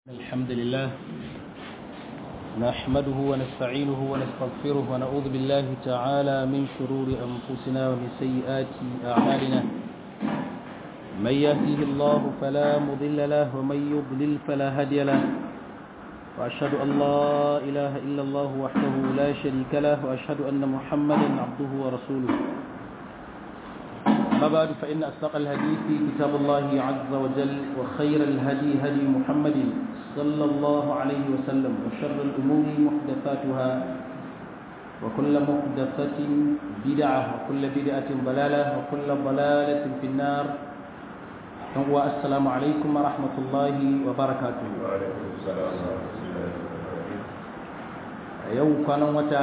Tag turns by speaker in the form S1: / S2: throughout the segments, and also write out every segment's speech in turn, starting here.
S1: الحمد لله نحمده ونستعينه ونستغفره ونعوذ بالله تعالى من شرور أنفسنا ومن سيئات أعمالنا من يهده الله فلا مضل له ومن يضلل فلا هادي له وأشهد أن لا إله إلا الله وحده لا شريك له وأشهد أن محمدا عبده ورسوله أما بعد فإن أصدق الحديث كتاب الله عز وجل وخير الهدي هدي محمد صلى الله عليه وسلم وشر الأمور محدثاتها وكل محدثة بدعة وكل بدعة ضلالة وكل ضلالة في النار والسلام عليكم ورحمة الله وبركاته
S2: وعليكم السلام ورحمة الله وبركاته
S1: يوم كان متى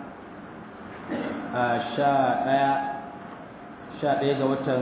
S1: شاء sha ɗaya ga watan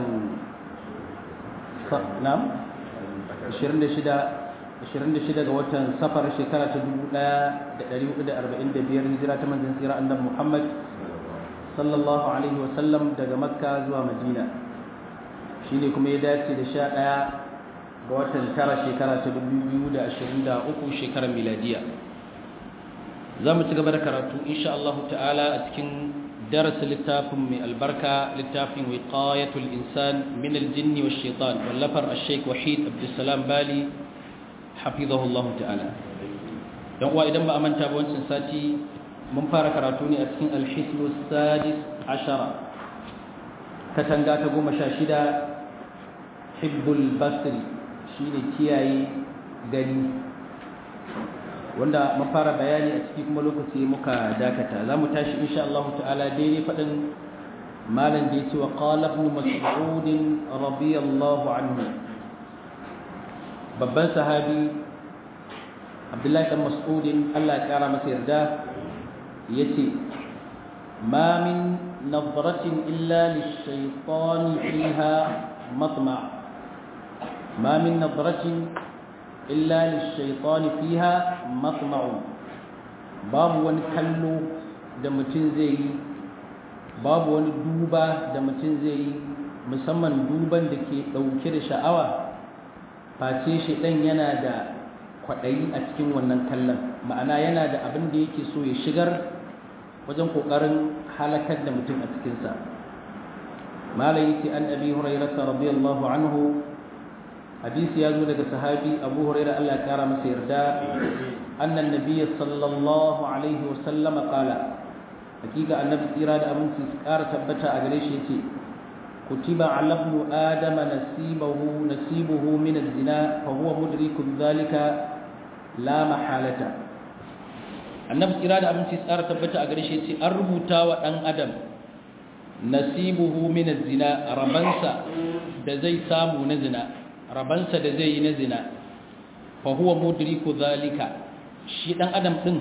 S1: nam 26 ga watan safar shekara ta 1445 hijira ta manzan tsira annabi muhammad sallallahu alaihi wasallam daga makka zuwa madina shi ne kuma ya dace da sha ɗaya ga watan tara shekara ta 2023 shekarar miladiya za mu ci gaba da karatu insha Allah ta'ala a cikin درس للتافم من البركة للتافم وقاية الإنسان من الجن والشيطان واللفر الشيخ وحيد عبد السلام بالي حفظه الله تعالى يقوى إذن ما أمن تابون سنساتي من فارك راتوني أتكين الحسن السادس عشر كتنغا تقوم شاشدا حب البصر شيني تياي غني wanda mun fara bayani a ciki kuma lokaci muka dakata za mu tashi insha Allah ta'ala daidai faɗin malam da ya ce wa qala ibn mas'ud radiyallahu anhu babban sahabi Abdullahi dan Mas'ud Allah ya kara masa yarda yace ma min nadratin illa lish-shaytani fiha matma ma min nadratin illa lishaitani fiha matma'u babu wani kallo da mutum zai yi babu wani duba da mutum zai yi musamman duban da ke ɗauke da sha'awa face shi ɗan yana da kwaɗayi a cikin wannan kallon ma'ana yana da abin da yake so ya shigar wajen ƙoƙarin halakar da mutum a cikinsa malayi ce an abi hurairata radiyallahu anhu hadisi ya zo daga sahabi abu huraira Allah ya kara masa yarda annan nabiyyi sallallahu alaihi wa sallam qala hakika annabi tsira da aminci su kara tabbata a gare shi yace kutiba ala ibn adama nasibuhu nasibuhu min az-zina fa huwa mudriku dhalika la mahalata annabi tsira da aminci su kara tabbata a gare shi yace an rubuta wa dan adam nasibuhu min az-zina rabansa da zai samu na zina rabansa da zai yi na zina fa huwa mudriku zalika shi dan adam din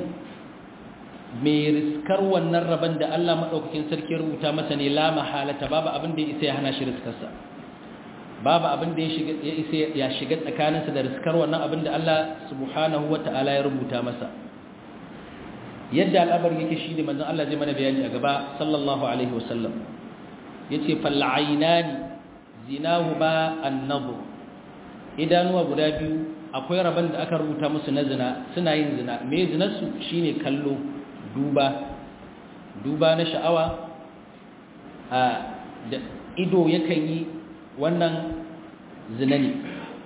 S1: mai riskar wannan raban da Allah madaukakin sarki ya rubuta masa ne la mahalata babu abin da ya isa ya hana shi riskarsa babu abin da ya shiga ya isa ya shiga tsakaninsa da riskar wannan abin da Allah subhanahu wataala ya rubuta masa yadda al'amari yake shi ne manzon Allah zai mana bayani a gaba sallallahu alaihi wasallam yace fal aynani zinahuma an-nadhr idanuwa guda biyu akwai rabon da aka rubuta musu na zina suna yin zina me zinarsu shine kallo duba duba na sha'awa a da ido yakan yi wannan zina ne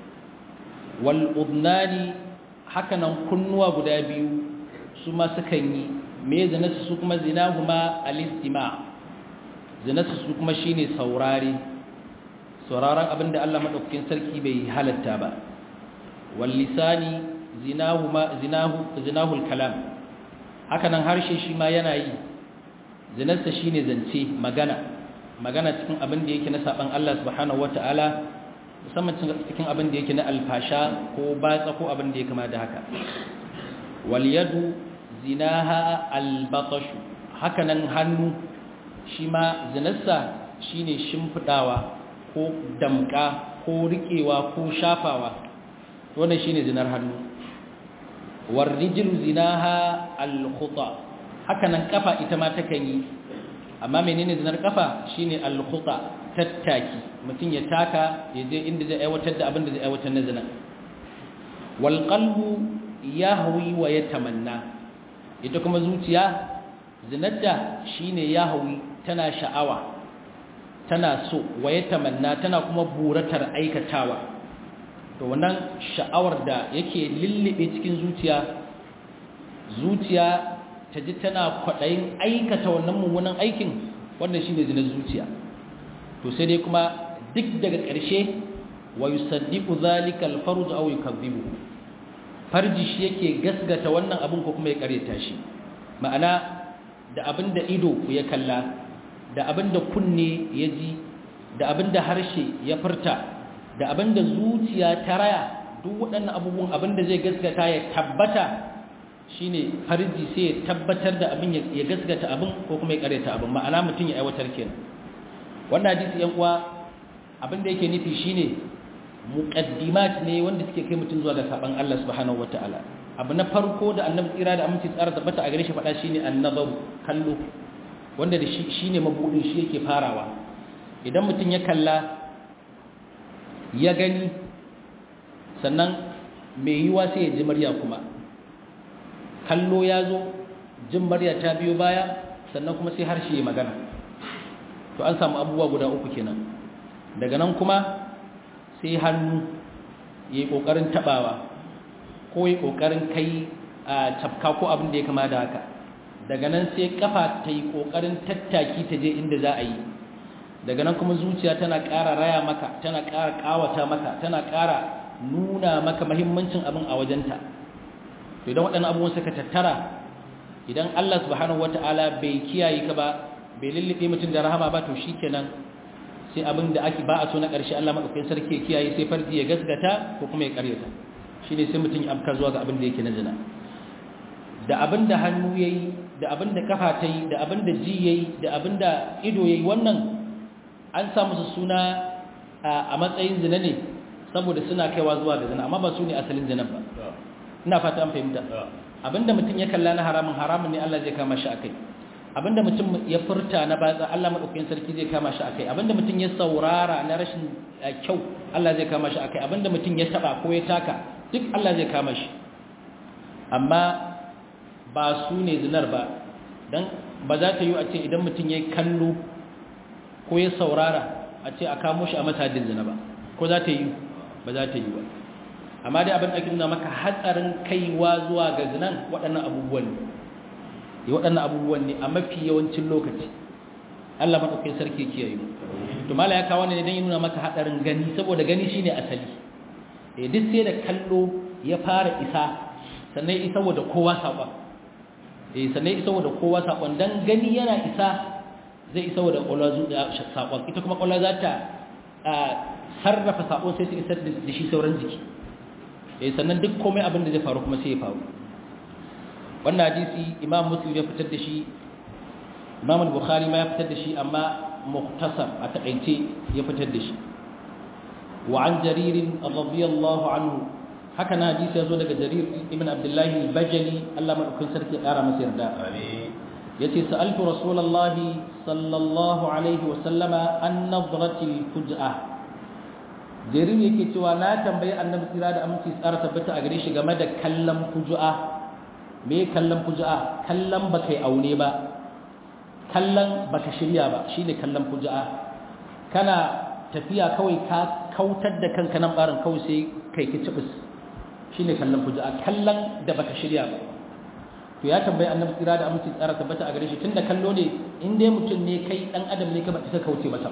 S1: wal udnani hakanan kunnuwa guda biyu su ma sukan yi me zinarsu su kuma zinahuma al-istima zinarsu su kuma shine saurare sauraron abin da Allah maɗaukakin sarki bai halatta ba wallisani zinahul kalam hakanan harshe shi ma yana yi zinarsa shi ne zance magana magana cikin abin da yake na saɓan Allah subhanahu wata'ala musamman cikin abin da yake na alfasha ko batsa ko abin da ya kama da haka waliyadu zinaha albatashu hakanan hannu shi ma zinarsa shi ne shimfiɗawa ko damka ko riƙewa ko shafawa wannan shine zinar hannu warrijlu zinaha alkhuta hakanan kafa ita ma takan yi amma menene zinar kafa shine alkhuta tattaki mutum ya taka ya je inda zai aiwatar da abin da zai aiwatar na zina wal qalbu yahwi wa yatamanna ita kuma zuciya zinadda shine yahwi tana sha'awa tana so wa yatamanna tana kuma buratar aikatawa to wannan sha'awar da yake lullube cikin zuciya zuciya ta ji tana kwaɗayin aikata wannan mummunan aikin wannan shine zinar zuciya to sai dai kuma duk daga ƙarshe wa yusaddiqu zalika al-farj aw yukadhibu farji shi yake gasgata wannan abin ko kuma ya kareta shi ma'ana da abin da ido ya kalla da abin da kunne ya ji da abin da harshe ya furta da abin da zuciya ta raya duk waɗannan abubuwan abin da zai gasgata ya tabbata shine farji sai ya tabbatar da abin ya gasgata abin ko kuma ya kareta abin ma'ana mutum ya aiwatar kenan wannan hadisi yan uwa abin da yake nufi shine muqaddimat ne wanda suke kai mutum zuwa ga saban Allah subhanahu wataala abu na farko da annabi tsira da aminci tsara tabbata a gare shi faɗa shine annazaru kallo wanda da shi shine mabudin shi yake farawa idan mutum ya kalla ya gani sannan mai yiwa sai ya ji murya kuma kallo ya zo jin murya ta biyo baya sannan kuma sai harshe ya magana to an samu abubuwa guda uku kenan daga nan kuma sai hannu ya yi ƙoƙarin taɓawa ko ya ƙoƙarin kai a tafka ko abin da ya kama da haka daga nan sai ƙafa ta yi ƙoƙarin tattaki ta je inda za a yi daga nan kuma zuciya tana ƙara raya maka tana ƙara ƙawata maka tana ƙara nuna maka mahimmancin abin a wajenta to idan waɗannan abubuwan suka tattara idan Allah subhanahu wata'ala bai kiyaye ka ba bai lullube mutum da rahama ba to shikenan sai abin da ake ba a so na ƙarshe Allah maɗaukakin sarki ya kiyaye sai farji ya gasgata ko kuma ya ƙaryata shi ne sai mutum ya afka zuwa ga abin da yake na zina da abin da hannu ya yi da abin da kafa ta yi da abin da ji ya yi da abin da ido ya yi wannan an sa musu suna a matsayin zina ne saboda suna kaiwa zuwa ga zina amma ba su ne asalin zina ba ina fata an fahimta abin da mutum ya kalla na haramun haramun ne Allah zai kama shi a kai abinda mutum ya furta na batsa Allah madaukakin sarki zai kama shi akai abinda mutum ya saurara na rashin kyau Allah zai kama shi akai abinda mutum ya taba ko ya taka duk Allah zai kama shi amma ba su ne zinar ba dan ba za ta yi a ce idan mutum ya kallo ko ya saurara a ce a kamo shi a matadin zina ba ko za ta yi ba za ta yi ba amma dai abin da ake nuna maka hatsarin kaiwa zuwa ga zinan waɗannan abubuwan ne ya waɗannan abubuwan ne a mafi yawancin lokaci Allah maɗaukin sarki kiyaye mu to mala ya kawo ne don yi nuna maka haɗarin gani saboda gani shine asali eh duk sai da kallo ya fara isa sannan isa da kowa saƙon eh sannan isa da kowa saƙon dan gani yana isa zai isa da ƙwallo zuwa saƙon ita kuma ƙwallo za ta sarrafa saƙon sai ta isar da shi sauran jiki eh sannan duk komai abin da zai faru kuma sai ya faru wannan hadisi imam muslim ya fitar da shi imam al-bukhari ma ya fitar da shi amma mukhtasar a takaice ya fitar da shi wa an jarir radiyallahu anhu haka na hadisi ya zo daga jarir ibn abdullahi al-bajali Allah madaukakin sarki ya kara masa yarda yace sa'altu rasulullahi sallallahu alaihi wa sallama an nadrati al-fuj'a jarir yake cewa na tambayi annabi tsira da aminci tsara tabbata a gare shi game da kallon fuj'a me kallon fuja'a kallon ba kai aune ba kallon ba ka shirya ba shi ne kallon fuja'a kana tafiya kawai ka kautar da kanka nan barin kawai sai kai ki cibis shi ne kallon fuja'a kallon da ba ka shirya ba to ya tambayi annabi tsira da aminci tsara tabbata a gare shi tunda kallo ne in dai mutum ne kai dan adam ne ka ba ta kauce masa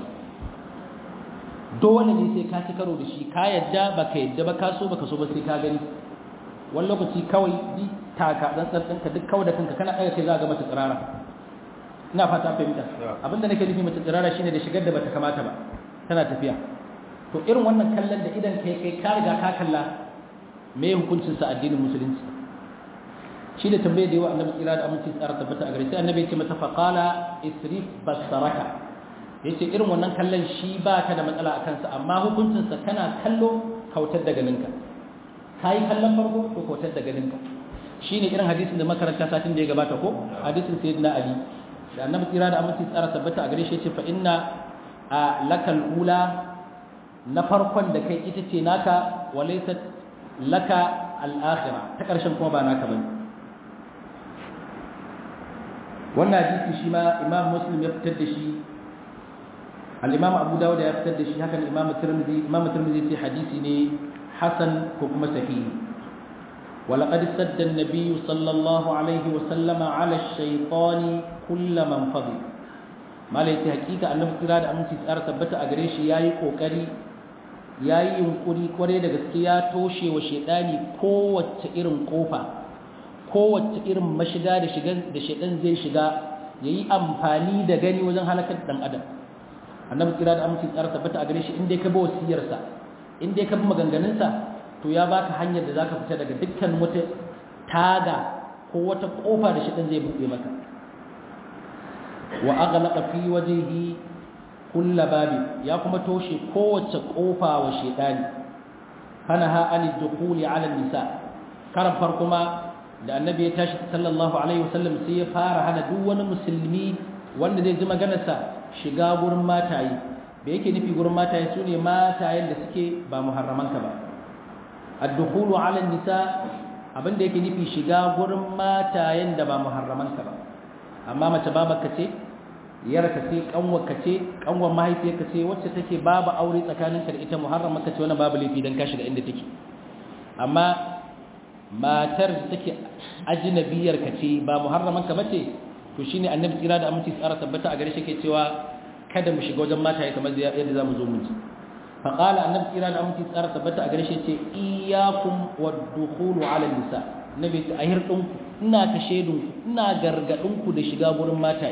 S1: dole ne sai ka ci karo da shi ka yadda ba ka yadda ba ka so ba ka so ba sai ka gani wani lokaci kawai bi taka dan ɗinka duk kawai da kanka kana ɗaga kai za ga mace tsirara ina fata fahimta abinda nake nufi mace tsirara shine da shigar da bata kamata ba tana tafiya to irin wannan kallon da idan kai kai ka riga ka kalla me hukuncin sa addinin musulunci shi da tambaye da yawa annabi tsira da aminci tsara tabbata a gare sai annabi ya ce mata faqala isrif basaraka yace irin wannan kallon shi ba ka da matsala a kansa amma hukuncin sa kana kallo kautar da ganinka kai kallon farko ko kautar da ganinka shine irin hadisin da makaranta satin da ya gabata ko hadisin sayyidina ali da annabi tsira da aminci tsara tabbata a gare shi yace fa inna lakal ula na farkon da kai ita ce naka walaysat laka al-akhirah ta karshen kuma ba naka bane wannan hadisi shi ma imam muslim ya fitar da shi al-imam abu dawud ya fitar da shi hakan imam tirmidhi imam tirmidhi ce hadisi ne hasan ko kuma sahihi ولقد سد النبي صلى الله عليه وسلم على الشيطان كل من فضل ما ليس حقيقة أنه كرا da aminci tsara tabbata a gare shi yayi kokari yayi yunkuri kware da gaske ya toshe wa shedani kowace irin kofa kowace irin mashiga da shigan da shedan zai shiga yayi amfani da gani wajen halakar dan adam annabi kira da aminci tsara tabbata a gare shi inda ka bi wasiyarsa inda ka bi maganganunsa to ya baka hanyar da zaka fita daga dukkan wata taga ko wata kofa da shedan zai buɗe maka wa aghlaqa fi wajhihi kull babi ya kuma toshe kowace kofa wa shedani kana ha anid dukhuli ala nisa karan farko ma da annabi ya tashi sallallahu alaihi wasallam sai ya fara hana duk wani musulmi wanda zai ji maganarsa shiga gurin mataye da yake nufi gurin mataye su ne matayen da suke ba muharramanka ba ad-dukhulu ala nisa abinda yake nufi shiga gurin matayen da ba muharramanka ba amma mace babarka ce yarka ce kanwarka ce kanwar mahaifiyarka ce wacce take babu aure tsakaninka da ita muharramanka ce wannan babu laifi dan ka shiga inda take amma matar da take ajnabiyar ka ce ba muharraman ka bace to shine annabi tsira da aminci tsara tabbata a gare shi ke cewa kada mu shiga wajen mata kamar yadda zamu zo mun ji fa qala annabi tsira da aminci tsara tabbata a gare shi ce iyyakum wad-dukhulu ala nisa nabi ta ahir din ku ina ka shedun ku ina gargadin ku da shiga gurin mataye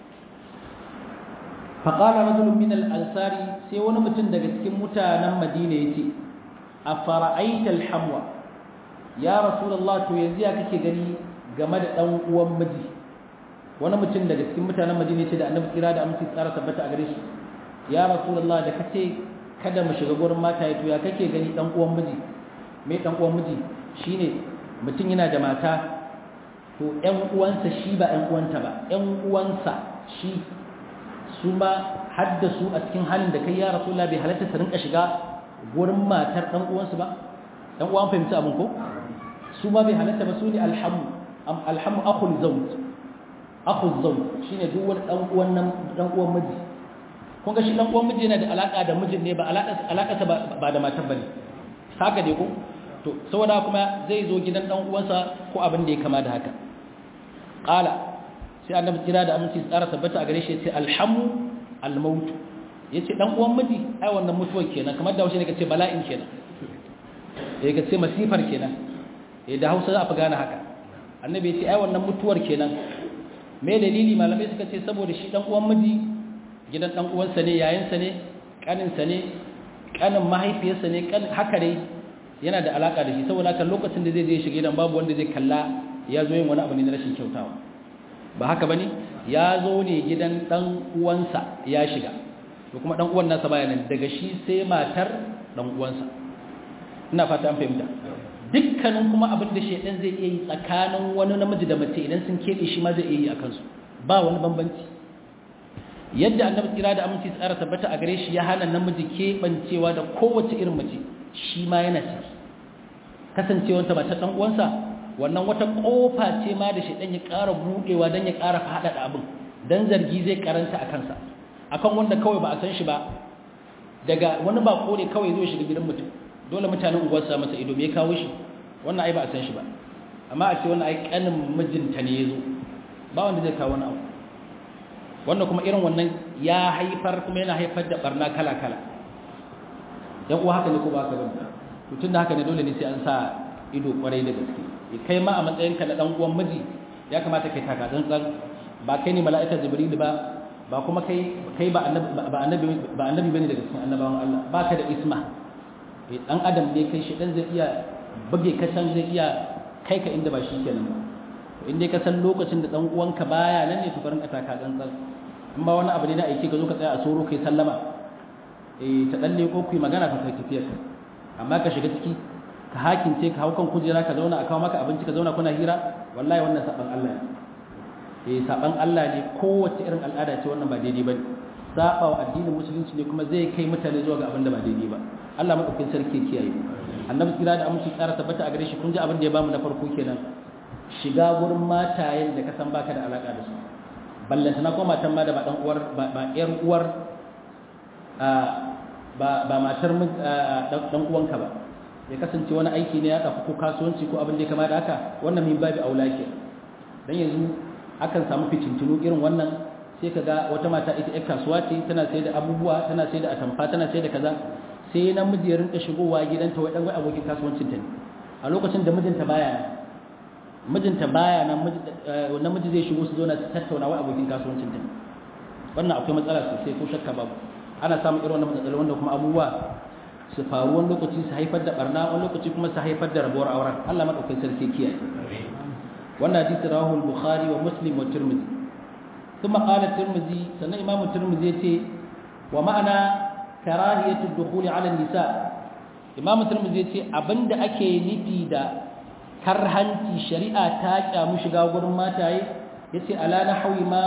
S1: fa qala rajulun min al-ansari sai wani mutum daga cikin mutanen madina yace afara'aita al-hamwa ya rasulullah to yanzu ya kake gani game da dan uwan miji wani mutum daga cikin mutanen madina ce da annabi kira da aminci tsara tabbata a gare shi ya rasulullah da kace kada mu shiga gurin mata to ya kake gani dan uwan miji me dan uwan miji shine mutum yana da mata to ƴan uwansa shi ba ƴan uwanta ba ƴan uwansa shi su ma haddasu a cikin halin da kai ya rasulullah bai halatta su rinka shiga gurin matar dan uwansu ba dan uwan fahimci abin ko su ma bai halatta ba su ne alhamu alhamu akhul zawj akhul zawj shine duk wani dan uwan nan dan uwan miji kun ga shi dan uwan miji yana da alaka da mijin ne ba alaka alaka ba da matar bane haka dai ko to saboda kuma zai zo gidan dan uwansa ko abin da ya kama da haka qala sai annabi kira da aminci tsara tabbata a gare shi yace alhamu almaut yace dan uwan miji ai wannan mutuwar kenan kamar da wasu ne kace bala'in kenan eh kace masifar kenan da hausa za a fi gane haka annabi ya ce ai wannan mutuwar kenan me dalili malamai suka ce saboda shi dan uwan miji gidan dan uwansa ne yayinsa ne kaninsa ne kanin mahaifiyarsa ne kan haka dai yana da alaka da shi saboda haka lokacin da zai je shiga gidan babu wanda zai kalla ya zo yin wani abu ne na rashin kyautawa ba haka bane ya zo ne gidan dan uwansa ya shiga to kuma dan uwan nasa baya nan daga shi sai matar dan uwansa ina fata an fahimta dukkanin kuma abin da shaidan zai iya yi tsakanin wani namiji da mace idan sun keɓe shi ma zai iya yi a kansu ba wani bambanci yadda annabi kira da aminci tsara tabbata a gare shi ya hana namiji keɓancewa da kowace irin mace shi ma yana ciki kasancewanta mace ɗan uwansa wannan wata ƙofa ce ma da shaidan ya ƙara buɗewa don ya ƙara faɗaɗa abin don zargi zai karanta a kansa akan wanda kawai ba a san shi ba daga wani bako ne kawai zai shiga gidan mutum dole mutanen unguwar su masa ido me ya kawo shi wannan ai ba a san shi ba amma a ce wannan ai kanin mijinta ne yazo ba wanda zai kawo wani abu wannan kuma irin wannan ya haifar kuma yana haifar da barna kala kala yan uwa haka ne ko ba haka bane to tunda haka ne dole ne sai an sa ido kwarai da gaske kai ma a matsayin ka na dan uwan miji ya kamata kai taka tsantsan ba kai ne mala'ika jibril ba ba kuma kai kai ba annabi ba annabi ba annabi bane daga cikin annabawan Allah baka da isma dan adam ne kai shi dan zai iya buge ka can zai iya kai ka inda ba shi kenan ba to inda ka san lokacin da dan uwanka baya nan ne to barin ka taka tsantsan in ba wani abu ne na aiki ka zo ka tsaya a soro kai sallama eh ta dalle ko ku magana ka kai tafiyar amma ka shiga ciki ka hakince ka hau kan kujera ka zauna a kawo maka abinci ka zauna kuna hira wallahi wannan saban Allah ne eh saban Allah ne kowace irin al'ada ce wannan ba daidai bane saba wa addinin musulunci ne kuma zai kai mutane zuwa ga abin da ba daidai ba Allah madaukakin sarki kiyaye annabi kira da aminci tsara tabbata a gare shi kun ji abin da ya bamu na farko kenan shiga gurin matayen da ka san baka da alaka da su ballanta na kuma matan ma da ba dan uwar ba yar uwar ba ba matar dan uwanka ba ya kasance wani aiki ne ya tafi ko kasuwanci ko abin da ya kama da haka wannan min babi aula ke dan yanzu akan samu fitintunu irin wannan sai ka ga wata mata ita ƴar kasuwa ce tana sai da abubuwa tana sai da atamfa tana sai da kaza sai namiji ya rinka shigowa gidanta wai dan wai abokin kasuwancin ta ne a lokacin da mijinta baya nan mijinta baya nan namiji zai shigo su zo na tattauna wai abokin kasuwancin ta ne wannan akwai matsala sosai ko shakka babu ana samun irin wannan matsaloli wanda kuma abubuwa su faru wani lokaci su haifar da barna wani lokaci kuma su haifar da rabuwar auren Allah madaukakin sarki kiyaye wannan hadisi rawahu al-bukhari wa muslim wa tirmidhi ثم قال الترمذي سنة إمام الترمذي يتي ومعنى كراهية الدخول على النساء إمام الترمذي يتي أبند أكي نفي دا كرهنتي شريعة تاجة مشغا ورما تاي يتي ألا نحو ما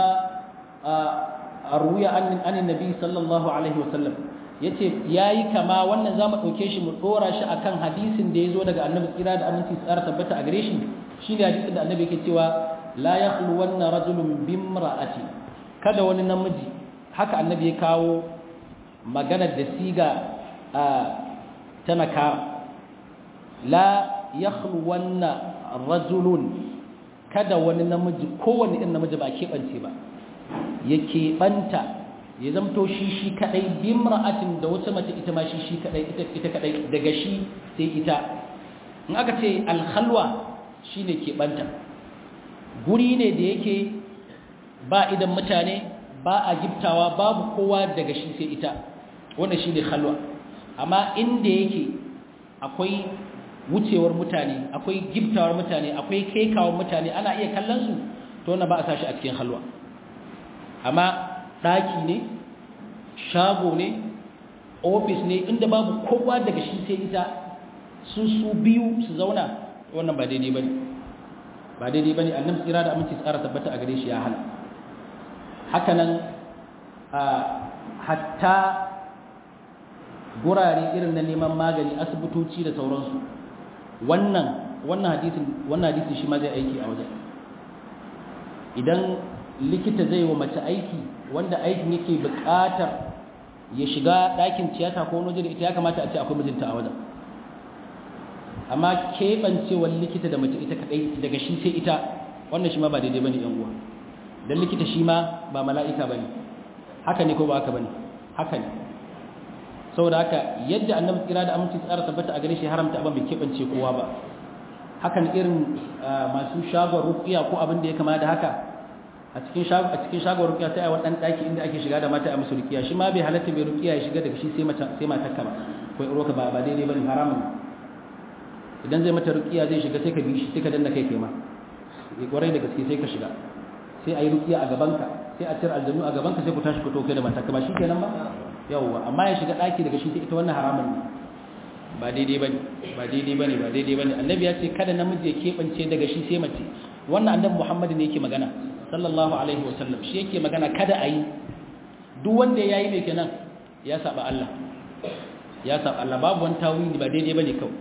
S1: أروي عن عن النبي صلى الله عليه وسلم yace yayi kama wannan zamu dauke shi mu dora shi akan hadisin da yazo daga annabi kira da aminci tsara tabbata a gare shi shine hadisin da annabi yake cewa la ya wannan rajulun bimra'ati kada wani namiji haka annabi ya kawo magana da siga ta nakara la ya wannan rajulun kada wani namiji kowane irin namiji ba keɓance ba ya keɓanta ya zamto shi shi kaɗai bimra'atin da wata mace ita ma shi shi kaɗai ita kaɗai daga shi sai ita in aka ce alhalwa shine keɓanta guri ne da yake ba idan mutane ba a giftawa babu kowa daga shi sai ita wannan shi ne halwa amma inda yake akwai wucewar mutane akwai giftawar mutane akwai kekawar mutane ana iya kallon su to wannan ba a sashi a cikin halwa amma ɗaki ne shago ne ofis ne inda babu kowa daga shi sai ita su su biyu su zauna wannan ba daidai ba ne ba daidai bane annabi tsira da aminci tsara tabbata a gare shi ya hana haka nan hatta gurare irin na neman magani asibitoci da sauransu wannan wannan hadisin wannan hadisin shi ma zai aiki a wajen idan likita zai wa mace aiki wanda aikin yake buƙatar ya shiga ɗakin tiyata ko wani da ita ya kamata a ce akwai mijinta a wajen amma keɓancewar likita da mace ita kaɗai daga shi sai ita wannan shi ma ba daidai ba ne uwa don likita shi ma ba mala'ika ba ne haka ne ko ba haka ba ne haka ne saboda haka yadda annabi tsira da aminci tsara tabbata a gare shi haramta abin bai keɓance kowa ba hakan irin masu shagon rukiya ko abin da ya kama da haka a cikin shagon a cikin shagon rukiya sai a wani ɗaki inda ake shiga da mata a musu rukiya shi ma bai halatta bai rukiya ya shiga daga shi sai mace sai matar ka ba ko roka ba ba daidai bane haramun idan zai mata rukiya zai shiga sai ka bi shi sai ka danna kai kai ma ya kwarai da gaske sai ka shiga sai a yi rukiya a gabanka sai a cire aljannu a gabanka sai ku tashi ku to kai da matar ka ba shi kenan ba yawwa amma ya shiga ɗaki daga shi sai ita wannan haramun ne ba daidai bane ba daidai bane ba daidai bane annabi ya ce kada namiji ya keɓance daga shi sai mace wannan annabi muhammadu ne yake magana sallallahu alaihi wasallam shi yake magana kada a yi duk wanda ya yi mai kenan ya saba Allah ya saba Allah babu wani tawili ba daidai bane kawai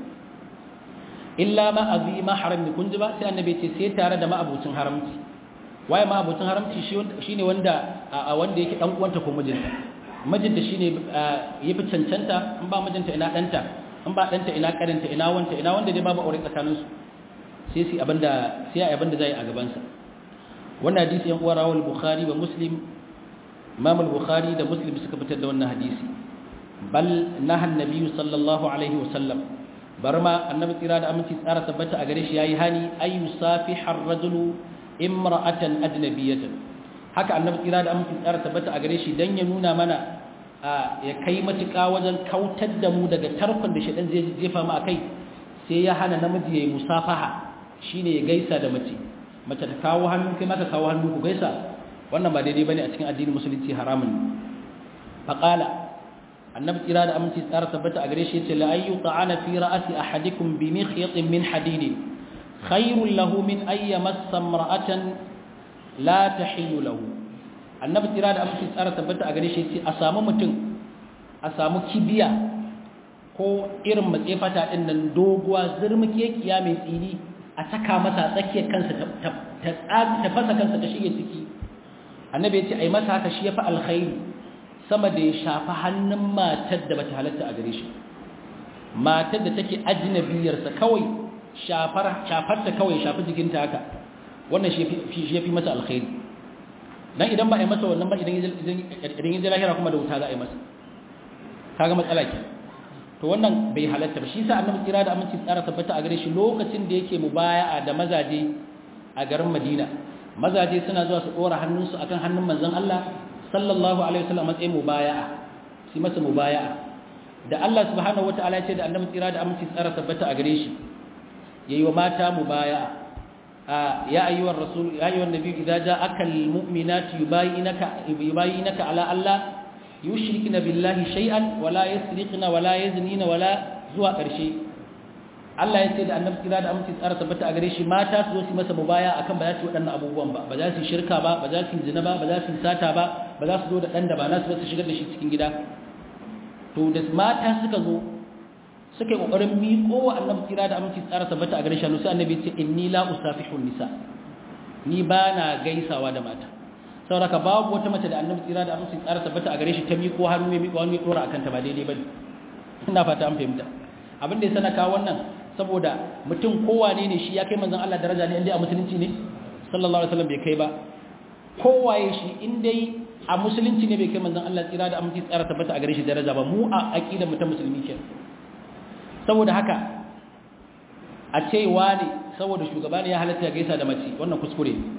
S1: illa ma azi ma haram ne kun ji ba sai annabi ce sai tare da ma'abucin haramci waye ma'abucin haramci shine wanda a wanda yake dan uwanta ko mijinta mijinta shine yafi cancanta in ba mijinta ina danta in ba danta ina karanta ina wanta ina wanda dai babu aure tsakaninsu sai su abinda sai abinda zai a gaban sa wannan hadisi yan uwa rawal bukhari wa muslim imam al-bukhari da muslim suka fitar da wannan hadisi bal naha annabi sallallahu alaihi wa sallam barma annabi tsira da aminci tsara tabbata a gare shi yayi hani ay yusafihu ar-rajulu imra'atan ajnabiyatan haka annabi tsira da aminci tsara tabbata a gare shi dan ya nuna mana ya kai matuƙa wajen kautar da mu daga tarkon da shaɗan zai jefa mu akai sai ya hana namiji yayi musafaha shine ya gaisa da mace mace ta kawo hannu kai maka kawo hannu ku gaisa wannan ba daidai bane a cikin addinin musulunci haramun faqala annabi tsira da aminci tsara tabbata a gare shi yace la ayyu ta'ana fi ra'si ahadikum bi mikhyatin min hadid khairul lahu min ay yamassa imra'atan la tahillu lahu annabi tsira da aminci tsara tabbata a gare shi yace a samu mutum a samu kibiya ko irin matsefata ɗin nan doguwa zurmukekiya mai tsini a saka masa tsakiyar kansa ta fasa kansa ta shige ciki annabi ya ce a yi masa haka shi ya fi alkhairi sama da ya shafi hannun matar da bata halatta a gare shi matar da take ajinabiyarsa kawai shafarta kawai shafi jikinta haka wannan shi ya fi masa alkhairi dan idan ba a yi masa wannan ba idan ya ji lahira kuma da wuta za a yi masa kaga matsala ke to wannan bai halatta ba shi sa annabi kira da aminci tsara tabbata a gare shi lokacin da yake mubaya'a da mazaje a garin Madina mazaje suna zuwa su dora hannunsu akan hannun manzon Allah sallallahu alaihi wasallam matsayin mubaya'a shi masa mubaya'a da Allah subhanahu wataala ya ce da annabi kira da aminci tsara tabbata a gare shi yayi wa mata mubaya'a يا أيها الرسول يا أيها النبي إذا جاءك المؤمنات يباينك يباينك على ألا يشركن بالله شيئا ولا يسرقن ولا يزنين ولا زوا قرشي Allah ya ce da annabi kira da aminci tsara tabbata a gare shi mata su zo su masa mubaya akan ba za su waɗannan abubuwan ba ba za su shirka ba ba za su zina ba ba za su sata ba ba za su zo da ɗan da ba nasu ba su shigar da shi cikin gida to da mata suka zo suka yi ƙoƙarin miƙo wa annabi kira da aminci tsara tabbata a gare shi sai annabi ce inni la usafihu nisa ni ba na gaisawa da mata saboda ka babu wata mace da annabi kira da aminci tsara tabbata a gare shi ta miƙo hannu mai miƙo hannu ya dora akan ta ba daidai bane ina fata an fahimta abin da ya sana kawo wannan saboda mutum kowane ne shi ya kai manzon Allah daraja ne inda a musulunci ne sallallahu alaihi wasallam bai kai ba kowaye shi in dai a musulunci ne bai kai manzon Allah tsira da aminci tsara tabbata a gare shi daraja ba mu a aqidar mutum musulmi kenan saboda haka a ce ne saboda shugaba ne ya halatta ya gaisa da mace wannan kuskure ne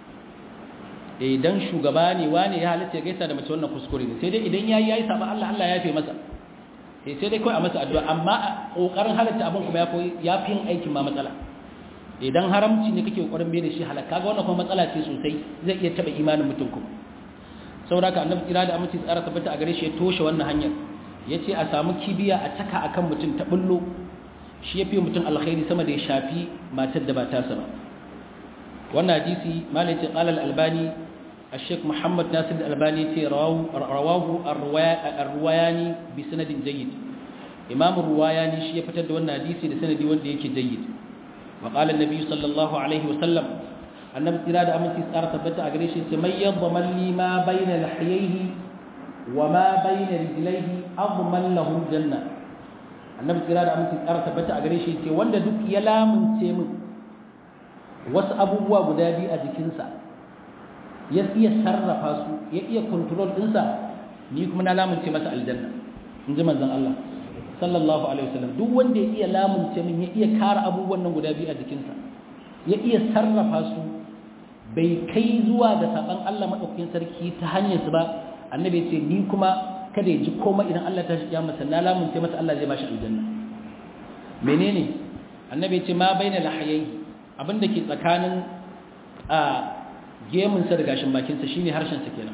S1: idan shugaba ne wane ya halatta ya gaisa da mace wannan kuskure ne sai dai idan yayi yayi saba Allah Allah ya yafe masa eh sai dai kai a masa addu'a amma kokarin halatta abin kuma ya koyi ya fi yin aikin ma matsala idan haramci ne kake kokarin bai da shi halaka kaga wannan kuma matsala ce sosai zai iya taba imanin mutum kuma saboda haka annabi kira da aminci tsara tabbata a gare shi ya toshe wannan hanyar ya ce a samu kibiya a taka a kan mutum ta bullo shi ya fi mutum alkhairi sama da ya shafi matar da ba tasa ba wannan hadisi malai ce ƙalal albani a sheik muhammad nasir albani ce rawahu arwayani bi sanadin jayyid imamun ruwayani shi ya fitar da wannan hadisi da sanadi wanda yake jayyid wa ƙalar nabi sallallahu alaihi wasallam annabi tsira da aminci tsara tabbata a gare shi ce mai yadda malli ma bayna lahiyaihi wa ma bayna rijlaihi adman lahu janna annabi tsira da aminci tsara tabbata a gare shi ce wanda duk ya lamunce min wasu abubuwa guda biyu a jikinsa ya iya sarrafa su ya iya control ɗinsa ni kuma na lamunce masa aljanna in ji manzon Allah sallallahu alaihi wasallam duk wanda ya iya lamunce min ya iya kara abubuwan nan guda biyu a jikinsa ya iya sarrafa su bai kai zuwa ga saban Allah madaukakin sarki ta hanyar su ba annabi ya ce ni kuma kada ya ji komai idan Allah ta shiya masa na lamunce masa Allah zai bashi aljanna menene annabi ya ce ma baina lahayai abinda ke tsakanin a gemun sa da gashin bakin sa shine harshen sa kenan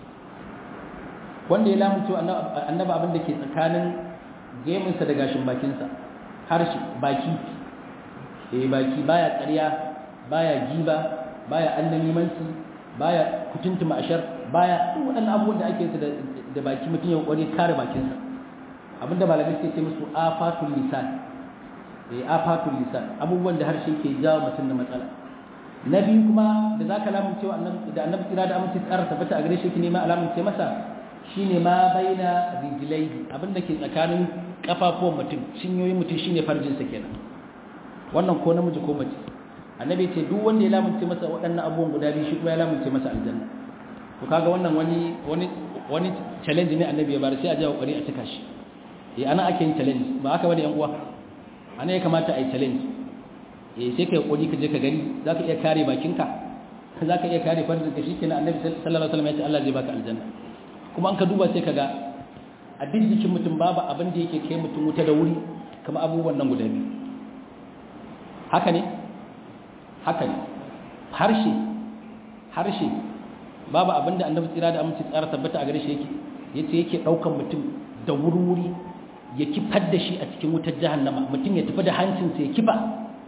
S1: wanda ya lamunce annabi abinda ke tsakanin gemun sa da gashin bakin sa harshe baki eh baki baya ƙarya baya giba baya annamimanci baya kutuntuma ashar baya duk waɗannan abubuwan da ake su da baki mutum ya kware kare bakinsa abinda malamai suke ce musu afatul lisan eh afatul lisan abubuwan da harshe ke jawo mutum da matsala na biyu kuma da zaka lamunce wa annabi da annabi kira da amince tsara tabbata a gare shi ki nema alamun ce masa shine ma baina rijlaihi abinda ke tsakanin kafafuwan mutum cinyoyin mutum shine farjin sa kenan wannan ko namiji ko mace annabi ce duk wanda ya lamunce masa waɗannan abubuwan guda biyu shi kuma ya lamunce masa aljanna to kaga wannan wani wani wani challenge ne annabi ya bar sai a jawo kokari a cika shi eh ana ake yin challenge ba haka bane yan uwa ana ya kamata a yi challenge eh sai kai kokari ka je ka gani zaka iya kare bakinka zaka iya kare farin ka shikenan annabi sallallahu alaihi wasallam ya ce Allah zai baka aljanna kuma an ka duba sai kaga a duk jikin mutum babu abin da yake kai mutum wuta da wuri kamar abubuwan nan guda biyu haka ne haka ne harshe harshe babu abinda annabi tsira da aminci tsara tabbata a gare shi yake yace yake daukan mutum da wuri-wuri ya kifar da shi a cikin wutar jahannama mutum ya tafi da hancinsa ya kifa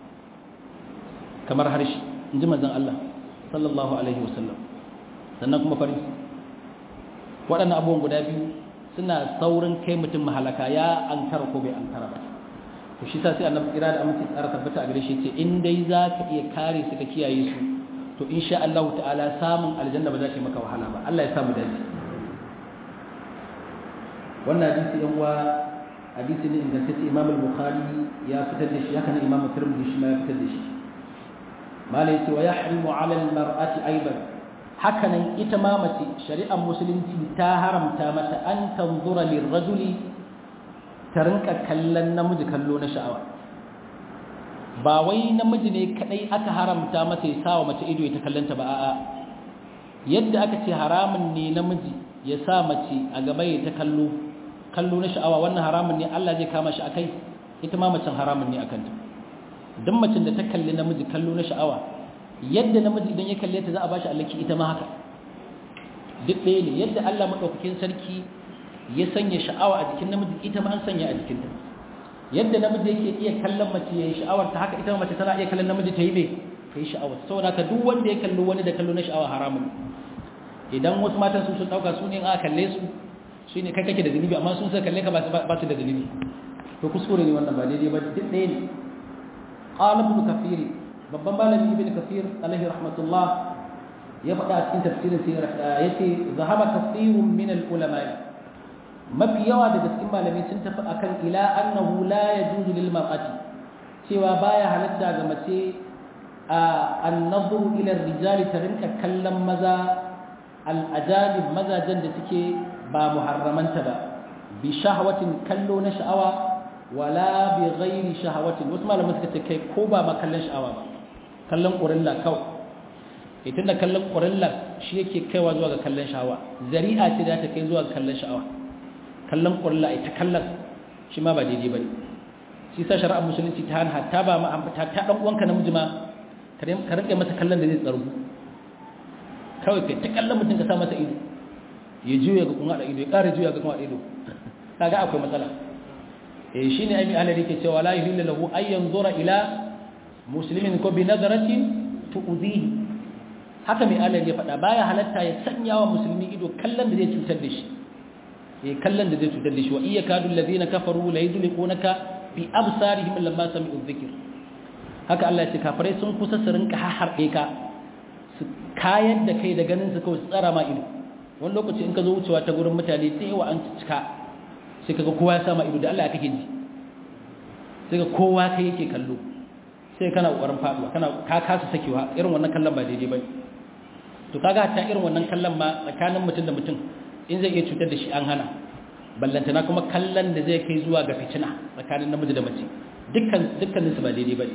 S1: kamar harshe in ji manzon Allah sallallahu alaihi wasallam sannan kuma farin waɗannan abubuwan guda biyu suna saurin kai mutum mahalaka ya ankara ko bai ankara ba to shi sa sai annabi kira da aminci tsara tabbata a gare shi ce in dai za ka iya kare su ka kiyaye su to insha Allah ta'ala samun aljanna ba za ta maka wahala ba Allah ya samu dace wannan hadisi yan uwa hadisi ne ingantacce Imam al-Bukhari ya fitar da shi haka ne Imam Tirmidhi shi ma ya fitar da shi malai yace wa yahrimu 'ala al-mar'ati aidan haka nan ita ma mace shari'ar musulunci ta haramta mata an tanzura lirrajuli ta rinka kallon namiji kallo na sha'awa ba wai namiji ne kadai aka haramta masa ya sawa mace ido ya ta kallanta ba a'a yadda aka ce haramun ne namiji ya sa mace a gaba ya ta kallo kallo na sha'awa wannan haramun ne Allah zai kama shi akai ita ma macen haramun ne akan ta duk macen da ta kalli namiji kallo na sha'awa yadda namiji idan ya kalle ta za a bashi allaki ita ma haka duk ɗaya ne yadda Allah madaukakin sarki ya sanya sha'awa a jikin namiji ita ma an sanya a jikinta yadda namiji yake iya kallon mace ya yi sha'awar ta haka ita mace tana iya kallon namiji ta yi mai ta yi sha'awar saboda ka duk wanda ya kalli wani da kallo na sha'awa haramun idan wasu matan sun sun dauka su ne a kalle su su ne kai kake da zunubi amma sun sai kalle ka ba su da zunubi to kuskure ne wannan ba daidai ba duk ɗaya ne qala ibn kafir babban malami ibn kafir alaihi rahmatullah ya faɗa a cikin tafsirin sai yace zahaba kathirun min al ulama mafi yawa daga cikin malamai sun tafi akan ila annahu la yajuzu lil mar'ati cewa baya halatta ga mace an-nadhru ila ar-rijali ta rinka kallon maza al-ajalib mazajen da suke ba muharramanta ba bi shahwatin kallo na sha'awa wala bi ghairi shahwatin wasu malamai suka ce kai ko ba ma kallon sha'awa ba kallon ƙurilla kawai ita da kallon ƙurilla shi yake kaiwa zuwa ga kallon sha'awa zari'a ce da ta kai zuwa ga kallon sha'awa kallon ƙurla a ita kallon shi ma ba daidai ba ne shi sa shari'ar musulunci ta hana ta ba ma ta ta ɗan uwanka namiji ma ka rike masa kallon da zai tsaro kawai kai ta kallon mutum ka sa masa ido ya juya ga kuma da ido ya ƙara juya ga kuma da ido kaga akwai matsala eh shine ai Allah yake cewa la yuhillu lahu ay yanzura ila muslimin ko bi nadaratin tu'dhihi haka mai Allah ya faɗa baya halatta ya sanya wa musulmi ido kallon da zai cutar da shi eh kallon da zai cutar da shi wa iya kadu allazina kafaru la yudliqunaka bi absarihim lamma sami'u dhikr haka Allah ya ce kafirai sun kusa su rinka harbe ka su kayar da kai da ganin su kawai su tsara ma ido wani lokaci in ka zo wucewa ta gurin mutane da yawa an cika sai kaga kowa ya sama ido da Allah ya kake ji sai ga kowa kai yake kallo sai kana kokarin faduwa kana ka kasa sakewa irin wannan kallon ba daidai bane to kaga ta irin wannan kallon ma tsakanin mutum da mutum in zai iya cutar da shi an hana ballantana kuma kallon da zai kai zuwa ga fitina tsakanin namiji da mace dukkan dukkanin su ba daidai bane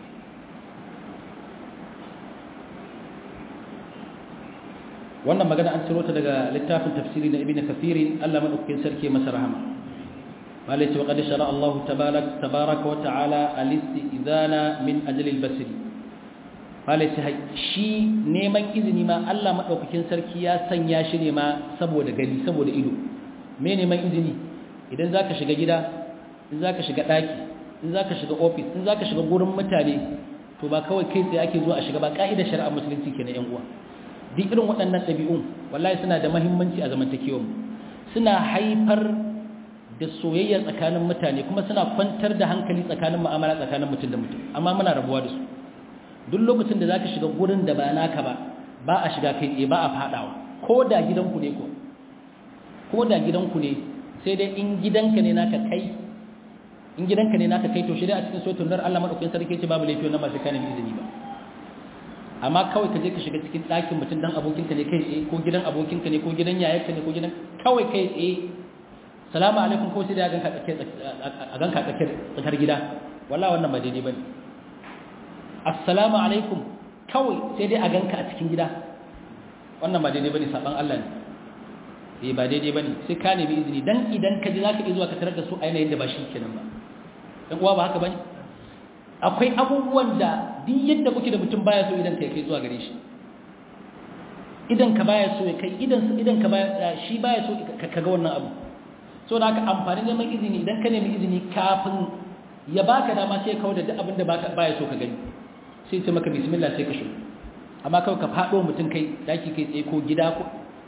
S1: wannan magana an ciro ta daga littafin tafsiri na ibnu kathir Allah madaukakin sarki masa rahama malai ce wa qad shara Allah tabaaraka wa ta'ala al-istizana min ajli al-basri malai ce shi neman izini ma Allah madaukakin sarki ya sanya shi ne ma saboda gani saboda ido me neman izini idan zaka shiga gida in zaka shiga daki in zaka shiga office in zaka shiga gurin mutane to ba kawai kai tsaye ake zuwa a shiga ba ka'idar shari'a musulunci kenan yan uwa duk irin waɗannan ɗabi'un wallahi suna da mahimmanci a zamantakewar mu suna haifar da soyayya tsakanin mutane kuma suna kwantar da hankali tsakanin mu'amala tsakanin mutum da mutum amma muna rabuwa da su duk lokacin da zaka shiga gurin da ba naka ba ba a shiga kai tsaye ba a fadawa ko da gidanku ne ko ko da gidanku ne sai dai in gidanka ne naka kai in gidanka ne naka kai to shi dai a cikin sotun dar Allah madaukakin sarki ce babu laifi wannan ba sai kana izini ba amma kawai ka je ka shiga cikin ɗakin mutum dan abokinka ne kai tsaye ko gidan abokinka ne ko gidan yayarka ne ko gidan kawai kai tsaye salamu alaikum ko sai da a ganka tsakiyar tsakar gida wallahi wannan ba daidai bane assalamu alaikum kawai sai dai a ganka a cikin gida wannan ba daidai bane saban Allah ne eh ba daidai bane sai ka nemi izini dan idan ka ji zaka iya zuwa ka tarar da su a yanayin da ba shi kenan ba dan uwa ba haka bane akwai abubuwan da duk yadda kuke da mutum baya so idan kai kai zuwa gare shi idan ka baya so ya kai idan idan ka baya shi baya so ka ga wannan abu so da haka amfani neman izini idan ka nemi izini kafin ya baka dama sai kawo da duk abin da baka baya so ka gani sai ce maka bismillah sai ka shigo amma kawai ka fado mutum kai daki kai tsaye ko gida ko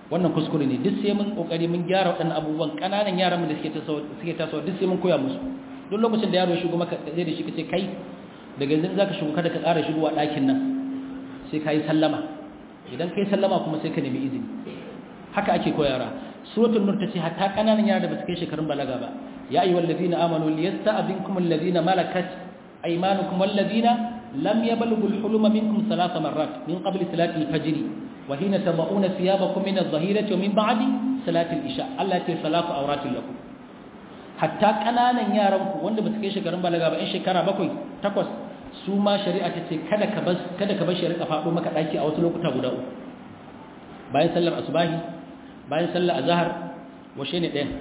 S1: wannan kuskure ne duk sai mun kokari mun gyara waɗannan abubuwan kananan yaran da suke tasowa suke tasowa duk sai mun koya musu duk lokacin da yaro ya shigo maka zai da shi kace kai daga yanzu zaka shigo kada ka ƙara shigowa ɗakin nan sai kai sallama idan kai sallama kuma sai ka nemi izini haka ake koyara suratul nur tace hatta kananan yara da basu kai shekarun balaga ba ya ayyuhal ladina amanu liyasta'dinkum alladhina malakat aymanukum walladhina lam yablughul huluma minkum thalatha marrat min qabli salati al-fajr wa hina tad'una thiyabakum min adh-dhahirati wa min ba'di salati al-isha allati salatu awratin lakum hatta kananan yaran ku wanda basu kai shekarun balaga ba in shekara bakwai takwas su ma shari'a tace kada ka bas kada ka bar shi rika fado maka daki a wasu lokuta guda uku bayan sallar asubahi bayan sallar azhar washe ne ɗayan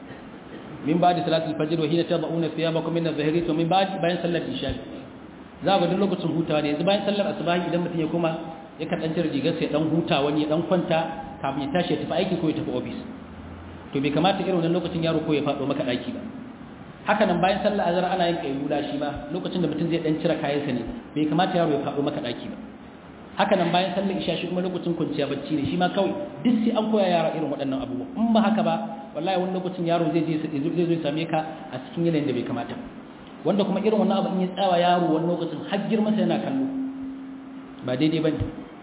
S1: min ba da salatul fajr wa hina tad'una thiyabakum min adh-dhahiri wa min ba'd bayan sallar isha za ga duk lokacin hutawa ne yanzu bayan sallar asubahi idan mutum ya kuma ya kan dan cire rigar sai dan huta wani ya dan kwanta kafin ya tashi ya tafi aiki ko ya tafi office to bai kamata irin wannan lokacin yaro ko ya fado maka daki ba haka nan bayan sallar azhar ana yin kayyula shi ma lokacin da mutum zai dan cire kayansa ne bai kamata yaro ya fado maka daki ba haka nan bayan sallar isha shi kuma lokacin kwanciya bacci ne shi ma kawai duk sai an koya yara irin waɗannan abubuwa in ba haka ba wallahi wani lokacin yaro zai je zai zo same ka a cikin yanayin da bai kamata wanda kuma irin wannan abu in ya tsawa yaro wani lokacin har girma sai yana kallo ba daidai ba ne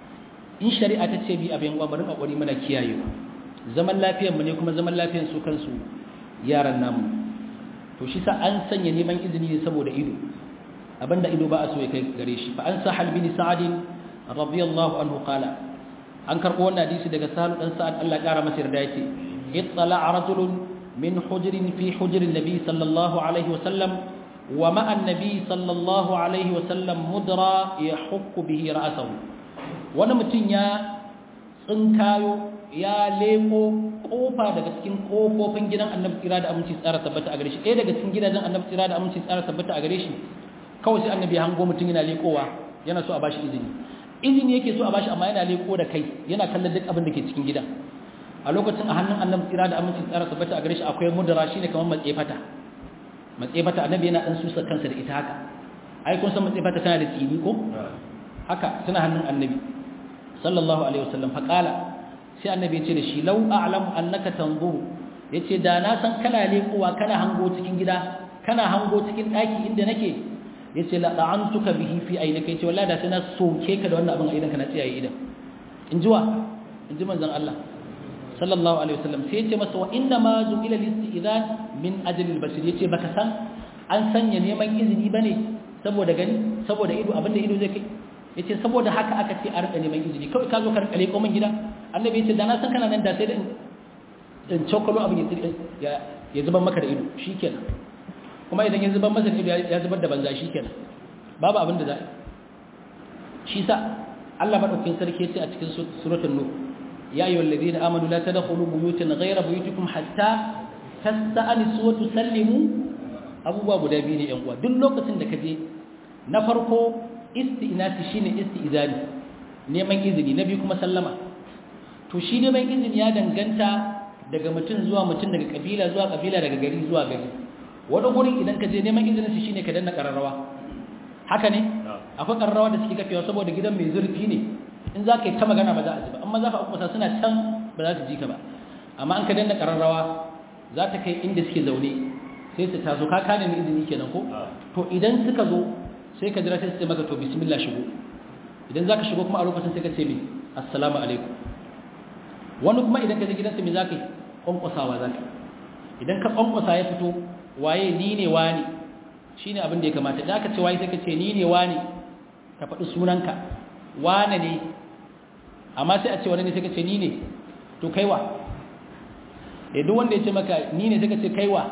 S1: in shari'a ta ce bi abin gwa bari kokari muna kiyayewa zaman lafiyar mu ne kuma zaman lafiyar su kansu yaran namu to shi sa an sanya neman izini ne saboda ido abinda ido ba a so ya kai gare shi fa an sahal bin sa'adin radiyallahu anhu qala an karbo wannan hadisi daga sahal dan sa'ad Allah ya kara masa yarda yace ittala rajulun min hujrin fi hujrin nabi sallallahu alaihi wasallam wa ma'a an-nabi sallallahu alaihi wasallam mudra yahukku bihi ra'sahu wani mutum ya tsinkayo ya leko kofa daga cikin kofofin gidan annabi tsira da aminci tsara tabbata a gare shi ɗaya daga cikin gidajen annabi tsira da aminci tsara tabbata a gare shi kawai sai annabi ya hango mutum yana lekowa yana so a bashi izini izini yake so a bashi amma yana leko da kai yana kallon duk abin da ke cikin gidan a lokacin a hannun annabi tsira da aminci tsara tabbata a gare shi akwai mudara shine kamar matsefata matsefata annabi yana dan susa kansa da ita haka ai kun san matsefata tana da tsini ko haka tana hannun annabi sallallahu alaihi wasallam fa qala sai annabi ya ce da shi law a'lamu annaka tanzuru yace da na san kana lekowa kana hango cikin gida kana hango cikin daki inda nake yace la da'antuka bihi fi aynaka yace wallahi da sai na soke ka da wannan abin a idan ka na tsiyaye idan in ji wa in ji manzon Allah sallallahu alaihi wasallam sai yace masa wa inna ma zu'ila listi'zan min ajli al-basir yace baka san an sanya neman izini bane saboda gani saboda ido abinda ido zai kai yace saboda haka aka ce a rika neman izini kawai ka zo ka rika leko min gida annabi yace da na san kana nan da sai da in cokalo abin ya ya zuban maka da ido shikenan kuma idan ya zubar masa ido ya zubar da banza shikenan babu abin da za a shi sa Allah madaukakin sarki yace a cikin suratul nur ya ayyuhal ladina amanu la tadkhulu buyutan ghayra buyutikum hatta tasta'nisu wa tusallimu abubuwa guda biyu ne yan uwa duk lokacin da ka je na farko isti'nasi shine isti'zani neman izini na biyu kuma sallama to shi neman izini ya danganta daga mutum zuwa mutum daga kabila zuwa kabila daga gari zuwa gari wani gurin idan ka je neman izinin shi shine ka danna kararrawa haka ne akwai kararrawa da suke kafewa saboda gidan mai zurfi ne in za ka yi ta magana ba za a ji ba amma za ka kuma suna can ba za su ji ka ba amma an ka danna kararrawa za ta kai inda suke zaune sai su taso ka kane ni izini kenan ko to idan suka zo sai ka jira sai su ce maka to bismillah shigo idan za ka shigo kuma a lokacin sai ka ce min assalamu alaikum wani kuma idan ka je gidansa me za ka yi kwankwasawa za ka idan ka kwankwasa ya fito waye ni ne wani shi ne abin da ya kamata da aka ce waye sai ka ce ni ne wani ka faɗi sunanka wane ne amma sai a ce wani ne sai ka ce ni ne to kaiwa ya duk wanda ya ce maka ni ne sai ka ce kaiwa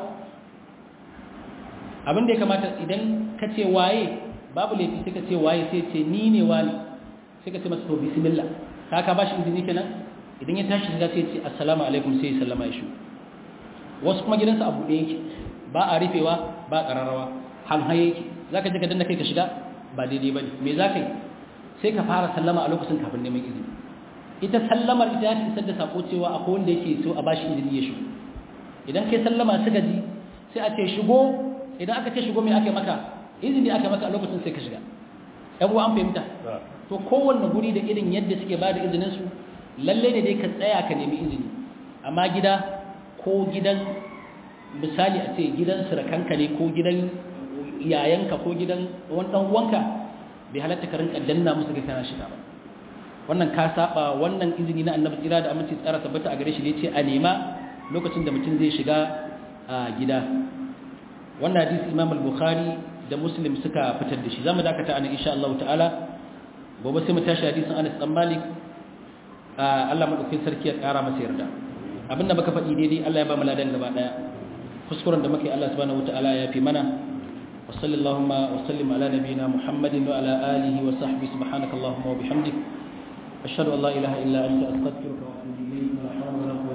S1: abin da ya kamata idan ka ce waye babu laifi sai ka ce waye sai ce ni ne wani sai ka ce masa to bismillah ka ka bashi izini kenan idan ya tashi shiga sai ce assalamu alaikum sai ya sallama ya shi wasu kuma gidansa a buɗe yake ba a rufewa ba ƙararrawa hanhaye yake za ka je ka danna kai ka shiga ba daidai ba ne me za ka yi sai ka fara sallama a lokacin kafin neman izini ita sallamar ita ta isar da sako cewa akwai wanda yake so a bashi izini ya shigo idan kai sallama suka ji sai a ce shigo idan aka ce shigo me aka maka izini aka maka a lokacin sai ka shiga yan uwa an fahimta to kowanne guri da irin yadda suke ba da izinin su lalle ne dai ka tsaya ka nemi izini amma gida ko gidan misali a ce gidan surakanka ne ko gidan yayanka ko gidan wani dan uwanka bai halatta ka rinka danna musu ga kana shiga ba wannan ka saba wannan izini na annabi tsira da aminci tsara tabbata a gare shi da yace a nema lokacin da mutum zai shiga a gida wannan hadisi Imam al-Bukhari da Muslim suka fitar da shi zamu dakata anan insha Allah ta'ala gobe sai mu tashi hadisin Anas dan Malik Allah madaukakin sarki ya kara masa yarda abinda muka faɗi daidai Allah ya ba mu ladan gaba daya kuskuren da muke Allah subhanahu wataala ya fi mana wa sallallahu wa sallim ala nabiyyina Muhammadin wa ala alihi wa sahbihi subhanakallahumma wa bihamdik ashhadu an la ilaha illa anta astaghfiruka wa atubu ilayk wa la hawla wa la